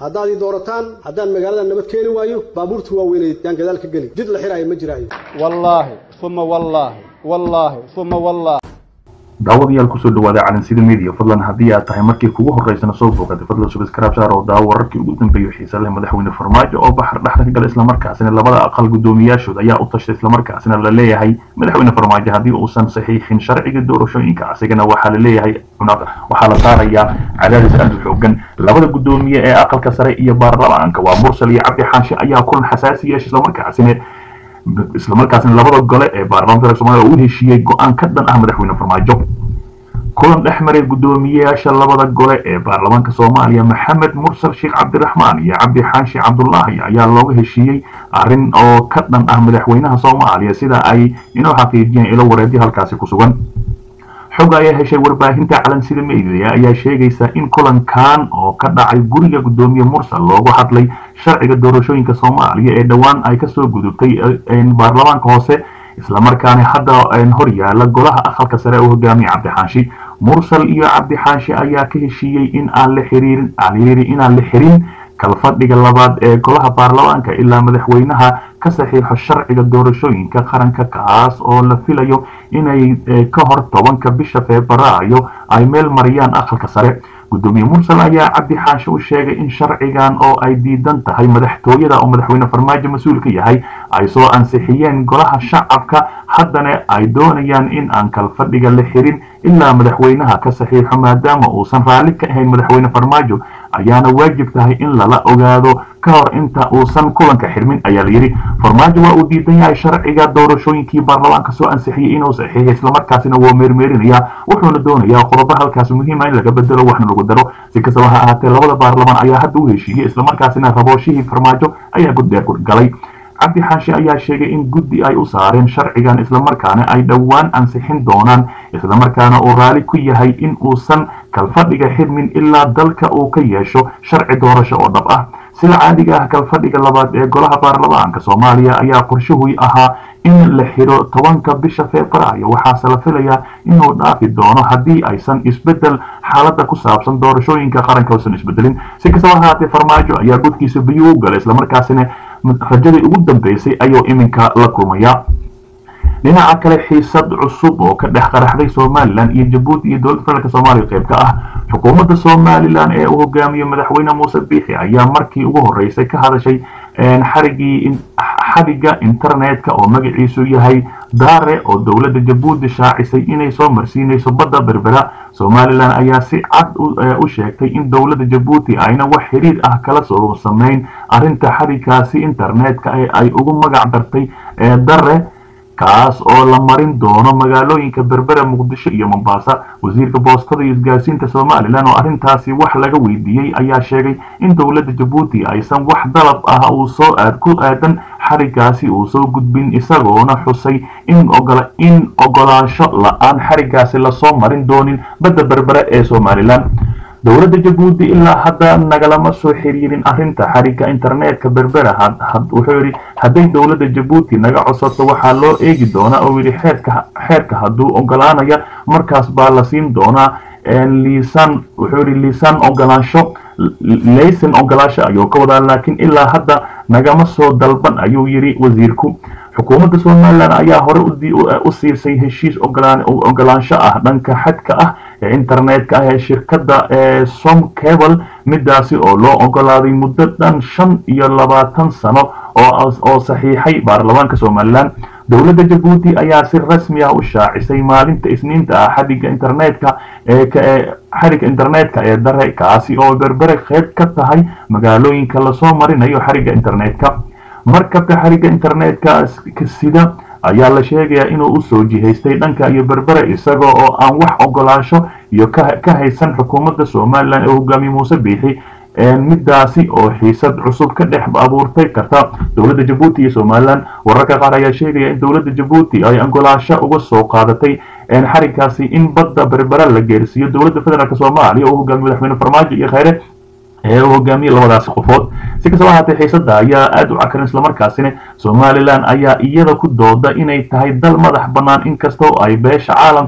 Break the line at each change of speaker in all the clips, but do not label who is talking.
haddaad ii doorataan haddaan magaalada nabad keeni waayo baabuurta waaweyneed yaan gadaal ka geli jid la xiraayo ma jiraayo
wallaahi uma wallaahi wallaahi uma wallaahi
daawadayaal kusoo dhawaada calansida media fadlan haddii aad tahay markii kugu horeysana soo booqatay fadlan subscribe saar oo daawo wararkii ugu dambeeyo xiisa leh madaxweyne farmaajo oo baxar dhexda ka gala islamarkaasina labada aqal guddoomiyaashooda ayaa u tashay islamarkaasina la leeyahay madaxweyne farmaajo haddii uusan saxiixin sharciga doorashooyinka asigana waxaa la leeyahay waxaa la saarayaa cadaadis aad u xoogan labada guddoomiye ee aqalka sare iyo baarlamaanka waa mursal iyo cabdi xaashi ayaa kulan xasaasi yeesha islamarkaasina islamarkaasina labada gole ee baarlamaanka soomaaliya uu heshiiyey go-aan ka dhan ah madaxweyne farmaajo kulan dhex maray guddoomiyeyaasha labada gole ee baarlamaanka soomaaliya maxamed mursal sheekh cabdiraxmaan iyo cabdi xaashi cabdulaahi ayaa looga heshiiyey arrin oo ka dhan ah madaxweynaha soomaaliya sida ay inoo xaqiijiyeen ilo wareedyo halkaasi ku sugan xog ayaa heshay warbaahinta calansida media ayaa sheegaysa in kulankan oo ka dhacay guriga guddoomiye mursal loogu hadlay sharciga doorashooyinka soomaaliya ee dhowaan ay kasoo gudubtay baarlamaanka hoose islamarkaana hadda hor yaala golaha aqalka sare oo hogaamiye cabdixaashi mursal iyo cabdixaashi ayaa ka heshiiyey in aan la xiriirin inaan la xirin kalfadhiga labaad ee golaha baarlamaanka ilaa madaxweynaha ka saxiixo sharciga doorashooyinka qaranka kaas oo la filayo inay ka hor tobanka bisha febraayo ay meel mariyaan aqalka sare guddoomiye mursal ayaa cabdi xaashi u sheegay in sharcigan oo ay diidan tahay madaxtooyada oo madaxweyne farmaajo mas-uul ka yahay ay soo ansixiyeen golaha shacabka haddana ay doonayaan in aan kalfadhiga la xirin ilaa madaxweynaha ka saxiixo maadaama uusan raalli ka ahayn madaxweyne farmaajo ayaana waajib tahay in lala ogaado ka hor inta uusan kulanka xirmin ayaa layidhi farmaajo waa uu diidan yahay sharciga doorashooyinkii baarlamaanka soo ansixiyey inuu saxiixay islamarkaasina waa meermeerinayaa wuxuuna doonayaa qodobo halkaas muhiima in laga bedelo waxna lagu daro si kastaba ha ahaatee labada baarlamaan ayaa hadda u heshiiyey islamarkaasina rabooshihii farmaajo ayaa guddee galay cabdi xaashi ayaa sheegay in guddi ay u saareen sharcigan islamarkaana ay dhowaan ansixin doonaan islamarkaana uu raali ku yahay in uusan kalfadhiga xirmin ilaa dalka uu ka yeesho sharci doorasho oo dhab ah sida caadiga ah kalfadhiga labaad ee golaha baarlamaanka soomaaliya ayaa qorshuhu ahaa in la xiro tobanka bisha febraayo waxaase la filayaa inuu dhaafi doono haddii aysan isbedel xaaladda ku saabsan doorashooyinka qaranka uusan isbedelin si kastaba ahaatee farmaajo ayaa gudkiisa biyuu u galay islamarkaasina rajadii ugu dambeysay ayuu iminka la kulmayaa dhinaca kale xiisad cusub oo ka dhex qaraxday somalilan iyo jabuuti iyo dowladda federaalk soomaaliya qayb ka ah xukuumadda somalilan ee uu hogaamiye madaxweyne muuse biixi ayaa markii ugu horeysay ka hadashay xarigii xadhigga internetka oo magaciisu yahay daare oo dowladda jabuuti shaacisay inay soo marsiinayso badda berbera somalilan ayaa si cad u sheegtay in dowladda jabuuti ayna wax xiriir ah kala soo samayn arrinta xadhigkaasi internetka ee ay ugu magac dartay dare kaas oo la marin doono magaalooyinka berbera muqdisho iyo mombasa wasiirka boostada iyo isgaarsiinta somalilan oo arrintaasi wax laga weydiiyey ayaa sheegay in dowladda jabuuti aysan wax dalab ah uu soo aad ku aadan xariggaasi uu soo gudbin isagoona xusay in in ogolaansho la-aan xariggaasi lasoo marin doonin badda berbera ee somalilan dowladda jabuuti ilaa hadda nagalama soo xiriirin arrinta xarigga internetka berbera wuxuu yidhi hadday dowladda jabuuti naga codsato waxaa loo eegi doonaa oo yidhi xeerka xeerka hadduu ogolaanaya markaas baa la siin doonaa liisan wuxuu yidhi liisan ogolaansho laysan ogolaansho ayuu ka wadaa laakiin ilaa hadda nagama soo dalban ayuu yidhi wasiirku xukuumadda somalilan ayaa hore u siisay heshiis ogolaansho ah dhanka xadka ah ee internetka ah ee shirkadda som cable midaasi oo loo ogolaaday muddo dhan shan iyo labaatan sano oo saxiixay baarlamaanka somalilan dowladda jabuuti ayaa si rasmi ah u shaacisay maalinta isniinta ah xadhigga internetka xadhigga internetka ee dare kaasi oo berbere qeyb ka tahay magaalooyinka lasoo marinayo xarigga internetka markabka xarigga internetka sida ayaa la sheegayaa inuu usoo jihaystay dhanka iyo berbere isaga oo aan wax ogolaansho iyo ka haysan xukuumadda somalilan ee hogaamiye muuse biixi midaasi oo xiisad cusub ka dhex abuurtay karta dowladda jabuuti iyo somalilan wararka qaar ayaa sheegaya in dowladda jabuuti ay ogolaansho uga soo qaadatay xarigkaasi in badda berbera la geersiiyo dowladda federaalk soomaaliya oo hogaamiye madaxweyne farmaajo iyo kheyre ee uu hogaamiyey labadaasi qofood si kastaba ahaatee xiisada ayaa aada u cakaran islamarkaasina somalilan ayaa iyada ku dooda inay tahay dal madax bannaan inkastoo ay beesha caalamka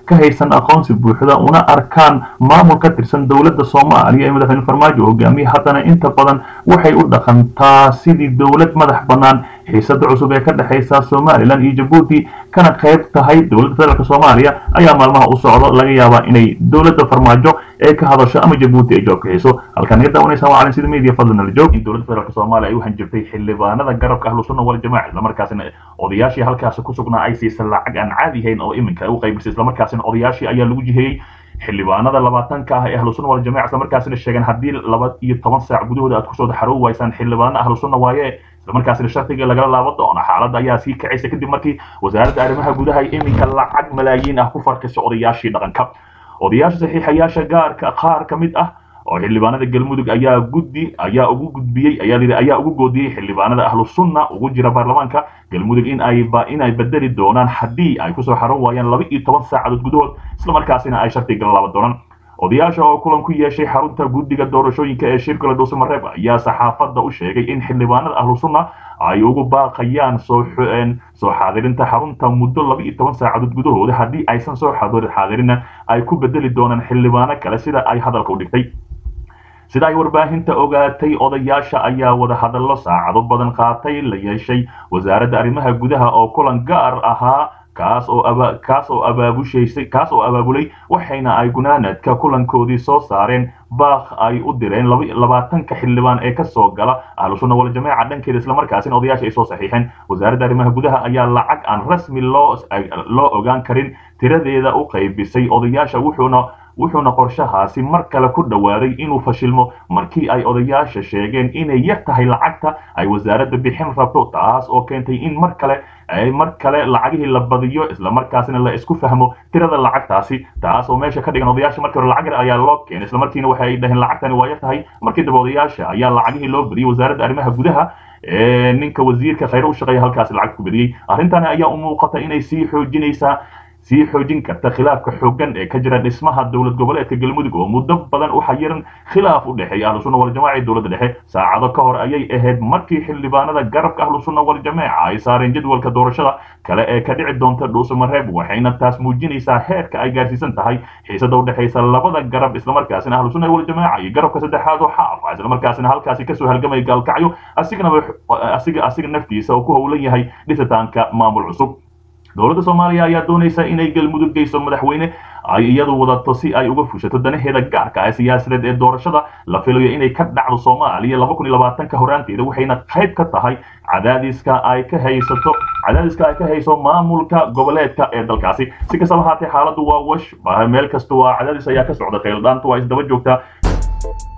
ka haysan aqoonsi buuxda una arkaan maamul ka tirsan dowladda soomaaliya ee madaxweyne farmaajo hogaamiye haddana inta badan waxay u dhaqantaa sidii dowlad madax bannaan xiisada cusub ee ka dhexaysa somalilan iyo jabuuti kana qayb tahay dowladda federaalk soomaaliya ayaa maalmaha u socdo laga yaabaa inay dowladda farmaajo ee ka hadasho ama jabuuti ay joog bixiso halkaan naga daawanaysa waa calansida media fadlan nala joog in dowladda federaalk soomaaliya ay u hanjabtay xildhibaanada garabka ahlu sunna wal jamaaca islamarkaasina odayaashii halkaasi ku sugnaa ay siisa lacag aan caadi ahayn oo iminka u qaybisay islamarkaasina odayaashii ayaa lagu jiheeyey xildhibaanada labaatanka ah ee ahlu sunna wal jamaaca islamarkaasina sheegeen haddii laba iyo toban saac gudahooda aad kusoo xaroobi waysaan xildhibaano ahlu sunna waaye islamarkaasina shardiga lagala laaban doono xaaladda ayaa sii kacaysa kadib markii wasaaradda arrimaha gudaha ay iminka lacag malaayiin ah ku farkisay odayaashii dhaqanka odayaasha saxiixayaasha gaarka qaar ka mid ah oo xildhibaanada galmudug ayaa guddi ayaa ugu gudbiyey ayaa lihi ayaa ugu goodiyey xildhibaanada ahlu sunna ugu jira baarlamaanka galmudug in ay in ay bedeli doonaan haddii ay kusoo xaran waayaan laba iyo toban saacadood gudahood islamarkaasina ay shardiga la laaban doonaan odayaasha oo kulan ku yeeshay xarunta guddiga doorashooyinka ee shirkala dhuusamareeb ayaa saxaafadda u sheegay in xildhibaanada ahlu sunna ay ugu baaqayaan soo soo xaadirinta xarunta muddo laba iyo toban saacadood gudahooda haddii aysan soo xaadirinna ay ku bedeli doonaan xildhibaano kale sida ay hadalka u dhigtay sida ay warbaahinta ogaatay odayaasha ayaa wada hadallo saacado badan qaatay la yeeshay wasaaradda arrimaha gudaha oo kulan gaar ahaa kaas oo aba kaas oo abaabushaysay kaas oo abaabulay waxayna ay gunaanadka kulankoodii soo saareen baaq ay u direen labaatanka xildhibaan ee kasoo gala ahlu sunna wal jamaaca dhankeeda islamarkaasina odayaasha ay soo saxiixeen wasaaradda arrimaha gudaha ayaa lacag aan rasmi loo loo ogaan karin tiradeeda u qaybisay odayaasha wuxuuna wuxuuna qorshahaasi mar kale ku dhowaaday inuu fashilmo markii ay odayaasha sheegeen inay yar tahay lacagta ay wasaaradda bixin rabto taas oo keentay in mar kale mar kale lacagihii la badiyo islamarkaasina la isku fahmo tirada lacagtaasi taas oo meesha ka dhigan odayaasha markii hore lacag yar ayaa loo keenay islamarkiina waxay dhaheen lacagtani waa yar tahay markii dambe odayaasha ayaa lacagihii loo badiyey wasaaradda arrimaha gudaha ee ninka wasiirka khayre u shaqeeya halkaasi lacag ku badiyey arrintani ayaa u muuqata inay sii xoojinaysaa sii xoojin karta khilaafka xooggan ee ka jira dhismaha dowlad goboleedka galmudug oo muddo badan u xayiran khilaaf u dhexeeya ahlu sunna wal jamaaca iyo dowladda dhexe saacado ka hor ayay ahayd markii xildhibaanada garabka ahlu sunna wal jamaaca ay saareen jadwalka doorashada kale ee ka dhici doonta dhuusamareeb waxayna taas muujinaysaa heerka ay gaarsiisan tahay xiisada u dhexaysa labada garab islamarkaasina ahlu sunna wal jamaaca iyo garabka saddexaad oo xaafa islamarkaasina halkaasi kasoo halgamaya gaalkacyo asigana asiga asiga naftiisa oo ku howlan yahay dhisitaanka maamul cusub dowladda soomaaliya ayaa doonaysa inay galmudug geyso madaxweyne ay iyadu wadato si ay uga fushato danaheeda gaarka ah siyaasadeed ee doorashada la filayo inay ka dhacdo soomaaliya laba kun iyo labaatanka horaanteeda waxayna qayb ka tahay cadaadiska ay ka haysato cadaadiska ay ka hayso maamulka goboleedka ee dalkaasi si kastaba haatee xaaladdu waa wash meel kasta waa cadaadis ayaa ka socda khayldhaantu waa isdaba joogtaa